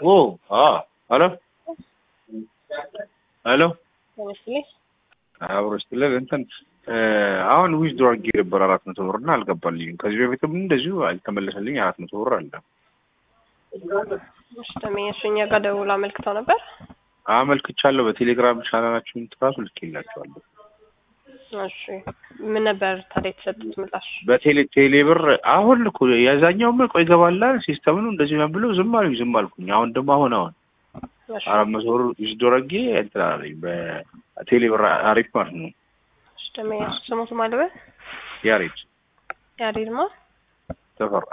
ኦ አ ሄሎ ሄሎ ለምሳሌ አብሮ ስትለል እንትን አሁን ዊዝድሮ አድርጌ ነበር አራት መቶ ብር እና አልገባልኝም። ከዚህ በፊትም እንደዚሁ አልተመለሰልኝ አራት መቶ ብር አለ። እሺ ተመኘሽ እኛ ጋር ደውሎ አመልክተው ነበር። አመልክቻለሁ። በቴሌግራም ቻናላችሁን ትራሱ ልኬላችኋለሁ። እሺ ምን ነበር ታዲያ የተሰጡት ምላሽ? በቴሌ ቴሌ ብር አሁን እኮ የዛኛውም ቆይ ይገባላል ሲስተም ነው እንደዚህ ነው ብለው ዝም አሉኝ ዝም አልኩኝ። አሁን ደግሞ አሁን አሁን እሺ አራት መቶ ብር ዊዝድሮ አድርጌ እንትን አለኝ በቴሌ ብር አሪፍ ማለት ነው። እሺ ተመኘሽ ስሙት ማለበ ያሬድ ያሬድ ማ ተፈራ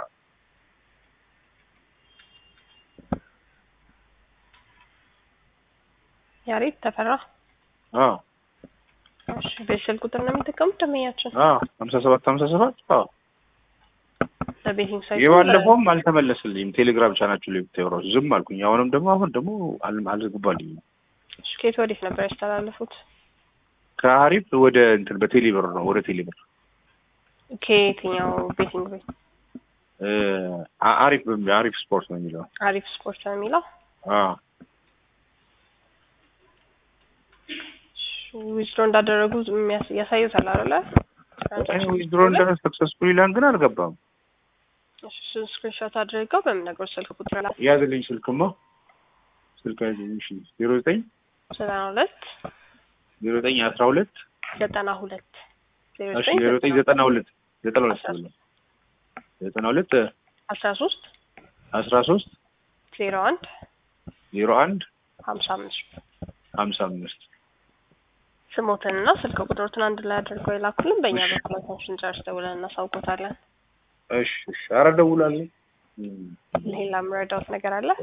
ያሬድ ተፈራ። አዎ እሺ በስልክ ቁጥር ነው የሚጠቀሙት ደንበኛችን አዎ ሀምሳ ሰባት ሀምሳ ሰባት አዎ በቤቲንግ ሳይት የባለፈውም አልተመለስልኝም። ቴሌግራም ቻናችሁ ላይ ብታዩ እራሱ ዝም አልኩኝ። አሁንም ደግሞ አሁን ደግሞ አል- አልገባልኝም። እሺ ከየት ወዴት ነበር ያስተላለፉት? ከአሪፍ ወደ እንትን በቴሌ ብር ነው ወደ ቴሌ ብር ከየትኛው ቤቲንግ ቤት? እ አ- አሪፍ በሚ- አሪፍ ስፖርት ነው የሚለው አሪፍ ስፖርት ነው የሚለው። አዎ ዊዝድሮ እንዳደረጉ የሚያስ- ያሳዩታል አይደለ? ዊዝድሮ እንደነ ሰክሰስፉል ይላል ግን አልገባም። እሺ እሱን ስክሪንሾት አድርገው በምነግሮት ስልክ ቁጥር ላይ ያዝልኝ ስልክማ ስልክ ያዝልኝ እሺ ዜሮ ዘጠኝ ዘጠና ሁለት ዜሮ ዘጠኝ አስራ ሁለት ዘጠና ሁለት ዜሮ እሺ ዜሮ ዘጠኝ ዘጠና ሁለት ዘጠና ሁለት ብሎ ዘጠና ሁለት አስራ ሶስት አስራ ሶስት ዜሮ አንድ ዜሮ አንድ ሀምሳ አምስት ሀምሳ አምስት ስሞትንና ስልክ ቁጥሮትን አንድ ላይ አድርገው የላኩልን በእኛ በኩል ታንሽን ጨርስ ደውለን እናሳውቆታለን። እሺ እሺ ኧረ እደውላለሁ። ሌላ የምረዳውት ነገር አለ?